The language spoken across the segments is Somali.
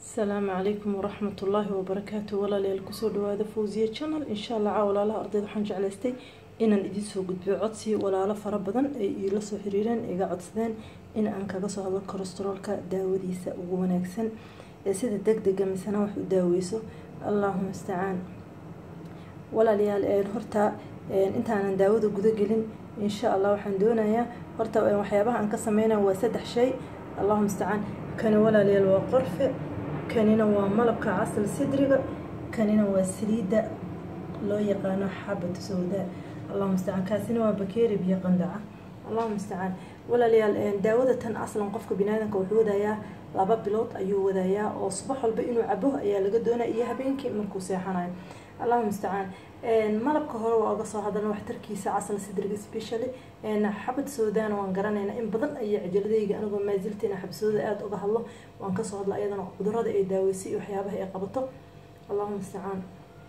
asalaamu calaykum waraxmat ullaahi wabarakaatu walaalayaal kusoo dhawaada fawsiya channel insha allah caa walaalaha ardayda waxaan jeclaystay inaan idiin soo gudbiyo codsi walaalo fara badan ay iila soo xiriireen iga codsadeen in aan kaga soo hadlo kolestaroolka daawadiisa ugu wanaagsan ee sida deg dega misena wax u daaweyso allaahuma istacaan walaalayaal horta intaanan daawada guda gelin insha allah waxaan doonayaa horta waxyaabaha aan ka sameynaya waa saddex shay allahuma istacaan kani walaalayaal waa qorfe kanina waa malabka casal sidriga kanina waa saliidda loo yaqaano xabad sowdaa allahuma istacaan kaasina waa bakeeri biyo qandaca allahuma istacaan walaalayaal daawada tan aslan qofka biniaadanka wuxuu wadayaa laba bilood ayuu wadayaa oo subax walba inuu cabo ayaa laga doonaya iyo habeenkii markuu seexanayo allahuma istacaan malabka hore waa uga soo hadalna waxtarkiisa casal sidriga specially xabad soodana waan garanayna in badan ayaa cajaladayga anigoo maasiltina xabsooda aada uga hadlo waan kasoo hadla ayadana cudurada ay daaweysay iyo waxyaabaha ay qabato allahuma istacaan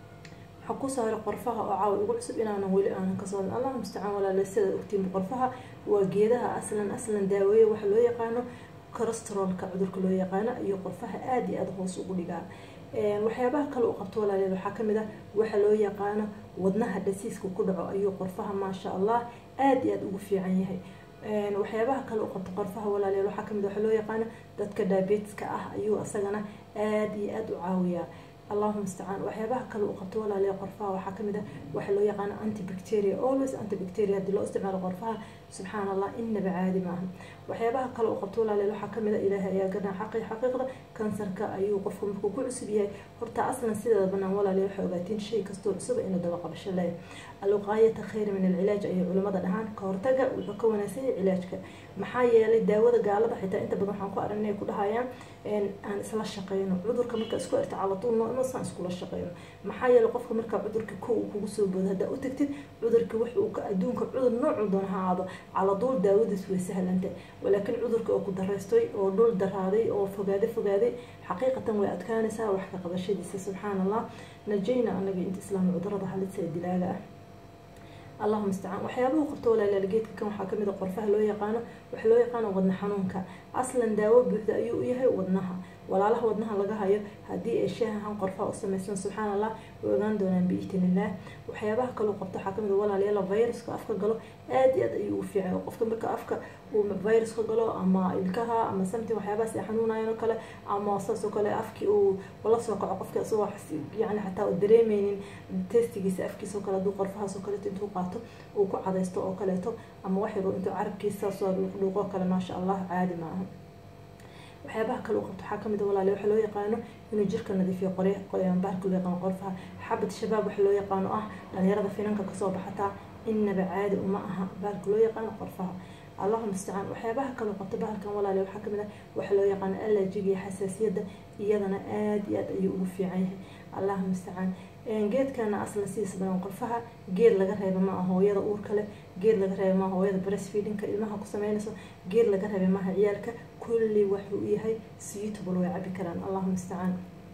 waxaa kusoo haray qorfaha oo caawa igu cusub inaanan weli aanan kasoo hadlin allahuma istacaan walaale sidaad ogtiin qorfaha waa geedaha aslan aslan daaweeye waxa loo yaqaano corosterolka cudurka loo yaqaano iyo qorfaha aada iyo aada hoos ugu dhigaa waxyaabaha kale uu qabto walaaleed waxaa kamid ah waxa loo yaqaano wadnaha dhasiiska ku dhaco ayuu qorfaha maasha allah aada iyo aada ugu fiican yahay waxyaabaha kale uu qabto qorfaha walaaleel waxaa kamid waxa loo yaqaano dadka diabeteska ah ayuu asagana aada iyo aada u caawiyaa allahuma istacaan waxyaabaha kale uu qabto walaaliya qorfaha waxaa kamid ah waxa loo yaqaano antibacteria always antibacteria haddii loo isticmaalo qorfaha subxaan allah inaba caadi maaha waxyaabaha kale uu qabto walaaleel waxaa kamid a ilaahay ayaa ganaa xaqi xaqiiqda kansarka ayuu qofku markuu ku cusub yahay horta aslan sideeda banaan walaaliya waxay ogaatiin shay kastoo cusuba inuu daba qabasho leeyahay alwiqaayata khayra min alcilaaj ayay culimada dhahaan ka hortaga wuxuu ka wanaagsan yahay cilaajka maxaa yeelay daawada gaalada xitaa inta badan waxaan ku aran inay ku dhahayaan aan isla shaqeyno cudurka marka isku erta calatuul noosaan iskula shaqeyno maxaa yeelay qofka markaa cudurka ko uu kugu soo boodo haddaa u tagtid cudurka wax uu ka adduunka cudur noocuu doona ha aado caladuul daawadiis way sahlantay walaakiin cudurka oo ku daraystay oo dhul daraaday oo fogaaday fogaaday xaqiiqatan way adkaanaysaa wax ka qabashadiisa subxaan allah najayna anaga inta islaam cudurada halisa ee dilaaga ah allahuma istacaan waxyaabahu qabto walaalaal geedka kan waxaa kamid a qorfaha loo yaqaano waxa loo yaqaano wadna xanuunka aslan daawo buuxda ayuu u yahay wadnaha walaalaha wadnaha laga hayo haddii ay shaahahan qorfaha u samaysan subxaan allah way ogaan doonaan biidnillaah waxyaabaha kaleu qabto waxaa kamid a walaalayaala viruska afka galo aada iyo aad ayuu ugu fiican qofka marka afka uu viruska galo ama ilkaha ama samti waxyaabahaas ay xanuunayan oo kale ama saas oo kale afkii uu la soo kaco qofka isagoo yani xataa u dareemeynin testigiisa afkiisa oo kale hadduu qorfahaas oo kaleeto intuu qaato uu ku cadaysto oo kaleeto ama wax yaro intuu carabkiisa saasoo dhuuqdhuuqoo kale maasha allah caadi maaha waxyaabaha kale u qabto waxaa kamid a walaale waxa loo yaqaano inuu jirka nadiifiyo baarka loo yaqaano qorfaha xabad shabaab waxa loo yaqaano ah dhalinyarada finanka kasoo baxataa inaba caadi uma aha baarka loo yaqaano qorfaha allahuma istacaan waxyaabaha kale qabto bahalkan walaale waxaa kamid ah waxa loo yaqaano allergiga iyo xasaasiyadda iyadana aada iyo aad ayuu ugu fiican yahay allahuma istacaan geedkana aslan sidiisa badan qorfaha geed laga reeba ma aha hooyada uurka leh geed laga reeba maaha hooyada breastfeedingka ilmaha ku sameynayso geed laga reeba maaha ciyaalka kulli waxuu yahay suitable way cabi karaan allahuma istacaan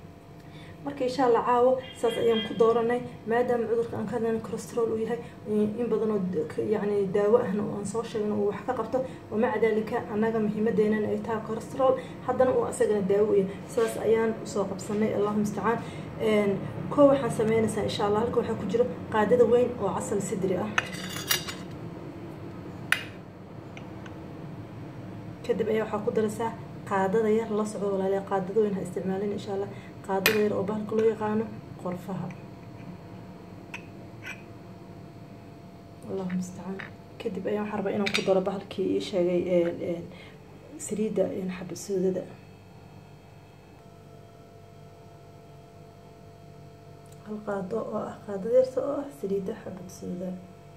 marka insha allah caawo saas ayaan ku dooranay maadaama cudurka aan ka hadlayna corosterol uu yahay in badanoo yani daawo ahna aan soo sheegno uu wax ka qabto wamaca daalika annaga muhiimadeenana ay tahay corosterol haddana uu asagana daawo u yahay saas ayaan usoo qabsanay allahuma istacaan koo waxaan sameynaysaa insha allah halka waxaa ku jiro qaadada weyn oo casal sidri ah kadib ayaa waxaa ku daraysaa qaadada yar la socdo walaaliya qaadada weyn ha isticmaalin insha allah qaadada yar oo bahalka loo yaqaano qorfaha allahuma istacaan kadib ayaa waxaa rabaa inaan ku daro bahalkii ii sheegay saliidda xabasoodada hal qaado oo ah qaadada yarta oo ah saliidda xabadsooda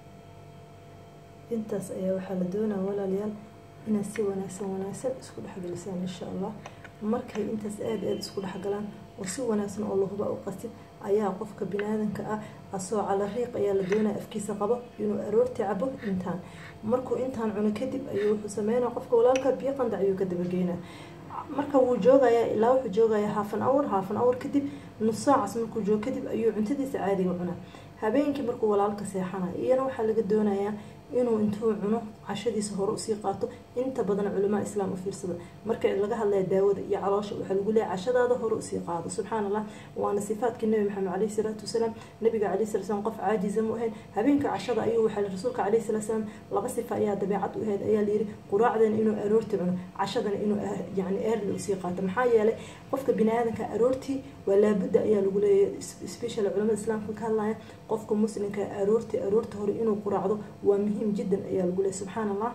intaas ayaa waxaa la doonaa walaalayaal inaad si wanaagsan wanaagsan isku dhexgelisaan insha allah markay intaas aada aada isku dhexgalaan oo si wanaagsan oo lahuba u qastid ayaa qofka binaadanka ah asoo calariiq ayaa la doonaya afkiisa qabo inuu aroortii cabo intaan markuu intaan cuno kadib ayuu wuxuu sameynaya qofka walaalka biyo qandac ayuu ka dabageynaa marka wuu joogayaa ilaa wuxuu joogayaa haafan awr haafan awr kadib nus saacaas markuu joogo kadib ayuu cuntadiisa caadiga cunaa habeenkii markuu walaalka seexanayo iyana waxaa laga doonayaa inuu intuu cuno cashadiisa hore usii qaato inta badan culamaa islaam u fiirsada marka laga hadlaya daawada iyo caloosha waxaa lagu leeyahay cashadaada hore usii qaado subxaan allah waana sifaadkii nabi maxamed caleyhi salaatu wasalaam nabiga caleyhi salatu wasalaam qof caajiza mu ahayn habeenka cashada ayuu waxaa rasuulka caleyhi salatu wasalaam laba sifa ayaa dabeecad u ahayd ayaa layidhi quraacdana inuu aroorti cuno cashadana inuu yani eerli usii qaato maxaa yeelay qofka bini aadanka aroortii waa laabudda ayaa lagu leeyahay special culamada islaamka ka hadlaya qofka muslimka aroorti aroorta hore inuu quraacdo waa muhiim jiddan ayaa lagu leeyahay subxaan allah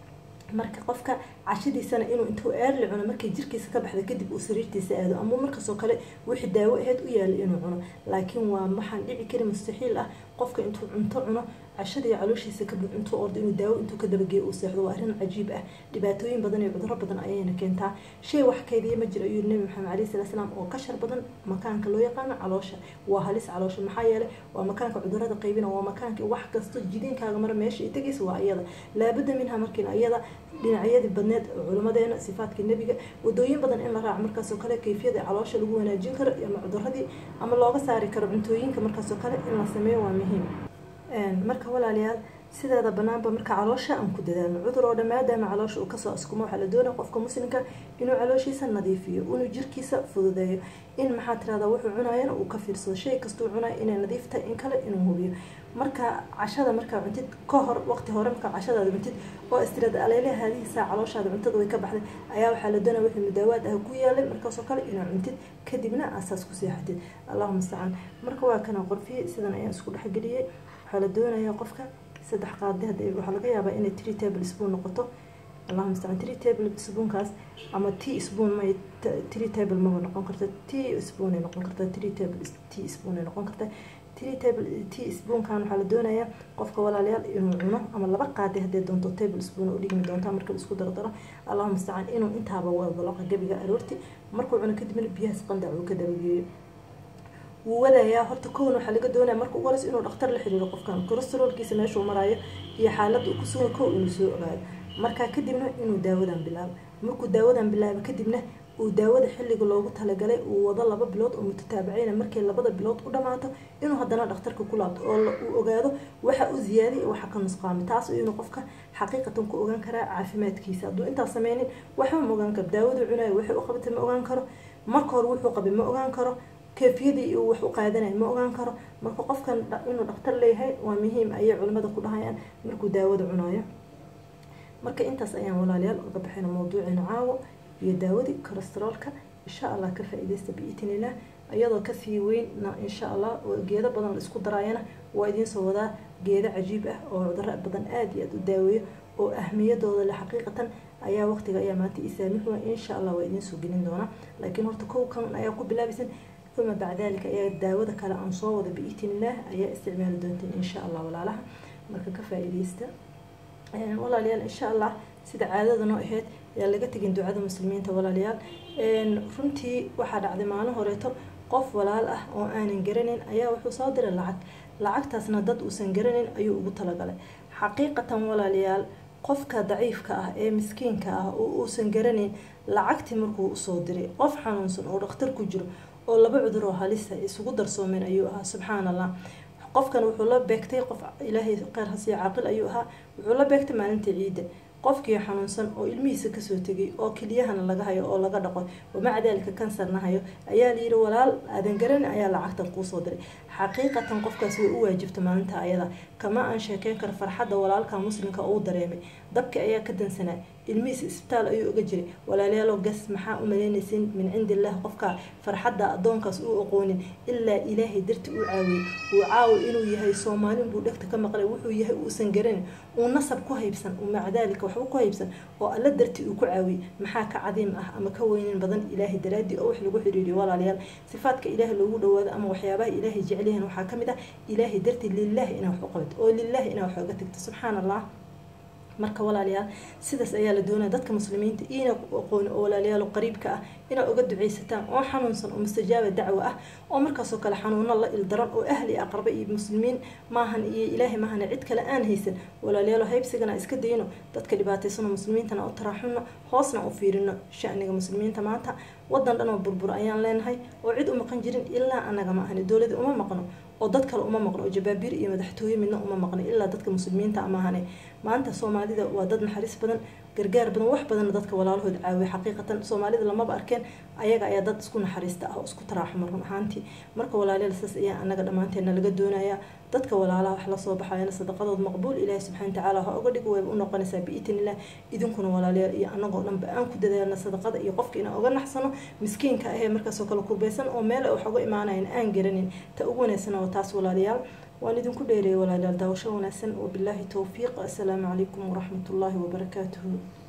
marka qofka cashadiisana inuu intuu eerli cuno markay jirkiisa ka baxda kadib uu sariirtiisa aado ama markaasoo kale wixii daawo aheyd u yaala inuu cuno laakiin waa waxaan dhici kari mustaxiil ah qofka intuu cunto cuno cashada iyo calooshiisa kabud intuu ordo inuu daawo intuu ka dabageeyo uu seexdo waa arrin cajiib ah dhibaatooyin badan iyo cuduro badan ayayna keentaa shay wax kaydiya ma jiro ayuu nabi maxamed caleyhi salatu salaam oo ka shar badan makaanka loo yaqaano caloosha waa halis caloosha maxaa yeelay waa makaanka cudurada qaybina waa makaanka wax kasto jidiinkaaga mara meesha ay tegaysa waa iyada laabudda minha markiina iyada dhinacyadii badneed culimadeena sifaadkii nebiga wadooyin badan in la raaco markaasoo kale kayfiyada caloosha lagu wanaajin karo ama cuduradii ama looga saari karo cuntooyinka markaasoo kale in la sameeyo waa muhiim marka walaalayaal sideeda banaanba marka caloosha aan ku dadaalno cudur oo dhan maadaama caloosha uu kasoo askumo waxaa la doonaya qofka muslimka inuu calooshiisa nadiifiyo inuu jirkiisa fududeeyo in maxaa tirahdaa wuxuu cunayana uu ka fiirsado shay kastuu cunayo inay nadiif tahay in kale inuu hubiyo marka cashada markaa cuntid ka hor waqti hore markaa cashadaada cuntid oo istirada aleele haadihiisaa calooshaada cuntada way ka baxday ayaa waxaa la doonaya wixii mudaawaad ah ku yaalay markaasoo kale inaa cuntid kadibna asaas ku seexatid allahuma istacaan marka waa kana qorfiyey sidan ayaan isku dhexgeliyey waxaa la doonayaa qofka saddex qaadi hada waxaa laga yaabaa inay tree table spoon noqoto allahuma istacaan tree table spoonkaas ama tea spoon may tree table maba noqon karta tea spoon ay noqon karta tree table tea spoon ay noqon karta tree table tea spoonkan waxaa la doonayaa qofka walaalayaal inuu cuno ama laba qaadi haddii doonto table spoon u dhigmi doontaa marka la isku dardaro allahuma istacaan inuu intaaba wadaloqa gabiga aroorti markuu cuno kadibna biyahaas qandac uu ka dabageeyo wuu wadayaa horta kown waxaa laga doonaya marka ugu horeysa inuu dhakhtar la xiriiro qofkan corosterolkiisa meeshuu maraayo iyo xaaladda uu kusugan kow inuu soo ogaado markaa kadibna inuu daawadan bilaabo markuu daawadan bilaabo kadibna uu daawada xilliga loogu talagalay uu wado laba bilood oo mutataabicayna markay labada bilood u dhamaato inuu haddana dhakhtarka ku laabto oo uu ogaado waxa u ziyaaday waxa ka nusqaamay taas inuu qofka xaqiiqatan ku ogaan karaa caafimaadkiisa hadduu intaas sameynin waxba ma ogaan karo daawadu cunayo waxay u qabatay ma ogaan karo marka hore wuxuu qabay ma ogaan karo kayfiyadii uu wax u qaadanaya ma ogaan karo marka qofkan inuu dhakhtar leeyahay waa muhiim ayay culimada ku dhahayaan markuu daawada cunayo marka intaas ayaan walaalayaal uga baxayna mawduuceena caawo iyo daawadii corosterolka insha allah ka faa-ideysta biitinillah iyadoo kasii weynna insha allah geedo badan la isku daraayana waa idiinsoo wadaa geedo cajiib ah oo cuduro badan aada iyo aada u daaweeyo oo ahmiyadooda le xaqiiqatan ayaa waqtiga ayaa maanta isaamixua insha allah waa idiinsoo gelin doonaa laakiin horta kow kan ayaa ku bilaabaysan uma bacda dalika ayaa daawada kale aan soo wada biitinillah ayaa isticmaali doonteen insha allah walaalaha marka ka faa-ideysta walaalayaal insha allah sida caadada noo ahayd ayaa laga tegin ducada muslimiinta walaalayaal runtii waxaa dhacday maalin horeeto qof walaal ah oo aanan garanin ayaa wuxuu soo diray lacag lacagtaasna dad uusan garanin ayuu ugu talagalay xaqiiqatan walaalayaal qofka daciifka ah ee miskiinka ah oo uusan garanin lacagtii markuu usoo diray qof xanuunsan oo dhakhtar ku jiro oo laba cudur oo halisa isugu darsoomeen ayuu ahaa subxaan allah qofkan wuxuu la beegtay qof ilaahay kheyr hasiya caaqil ayuu ahaa wuxuu la beegtay maalinta ciidda qofkii xanuunsan oo ilmihiisa kasoo tegay oo keliyahana laga hayo oo laga dhaqo wamaca daalika kansarna hayo ayaa layidhi walaal aadan garan ayaa lacagtan kuusoo diray xaqiiqatan qofkaas way u waajibta maalinta ayada kama aan sheekeyn karo farxadda walaalka muslimka uu dareemay dabki ayaa ka dansanaa ilmihiisa isbitaal ayuu oga jiray walaalayaalo gas maxaa u malaynaysin min cindi illah qofka farxadda addoonkaas uu aqoonin ilaa ilaahay darti uu caawiyey uu caawi inuu yahay soomaalin buu dhegta ka maqlay wuxuu yahay uusan garanin uu nasab ku haybsan uu maca daalika waxba ku haybsan oo alla darti uu ku caawiyey maxaa ka cadiim ah ama ka weynin badan ilaahay daraadii oo wax lagu xiriiriyo walaalayaal sifaadka ilaahay loogu dhawaado ama waxyaabaha ilaahay jecelyahan waxaa kamid ah ilaahay darti lilahi inaa wax u qabato oo lilahi inaa wax oga tagto subxaan allah marka walaalayaal sidaas ayaa la doonaya dadka muslimiinta ina aqooni oo walaalayaal qariibka ah inaad uga duceysataan oo xanuunsan oo mustajaaba dacwo ah oo markaasoo kale xanuuno la ildaran oo ahli aqraba iyo muslimiin maahan iyo ilaahay maahan cid kale aan haysan walaalayaal haybsigana iska dayno dadka dhibaataysanoo muslimiintana u taraaxuno hoosna u fiirino shaniga muslimiinta maanta wadan dhan oo burbur ayaan leenahay oo cid u maqan jirin ilaa anaga ma ahani dowladi uma maqno oo dad kale uma maqno oo jabaabiir iyo madaxtooye midna uma maqno ilaa dadka muslimiinta ama ahane maanta soomaalida waa dad naxariis badan gargaar badan wax badanna dadka walaalahood caawiya xaqiiqatan soomaalida lamaba arkeen ayaga ayaa dad isku naxariista ah oo isku taraaxuma run ahaantii marka walaalayaal saas ayaa anaga dhammaanteena laga doonayaa dadka walaalaha wax lasoo baxayana sadaqadood maqbuul ilaahi subxana watacaala ha oga dhigo wayba u noqonaysaa biitin illah idinkuna walaalayaal iyo anagoo dhanba aan ku dadaalna sadaqada iyo qofka inaan oga naxsano miskiinka ahee markaasoo kale kurbaysan oo meel wax uga imaanayan aan garanin ta ugu wanaagsana waa taas walaalayaal waan idinku dheereeyay walaalayaal daawasho wanaagsan wabilaahi towfiiq assalaamu calaykum waraxmatullaahi wabarakaatuhu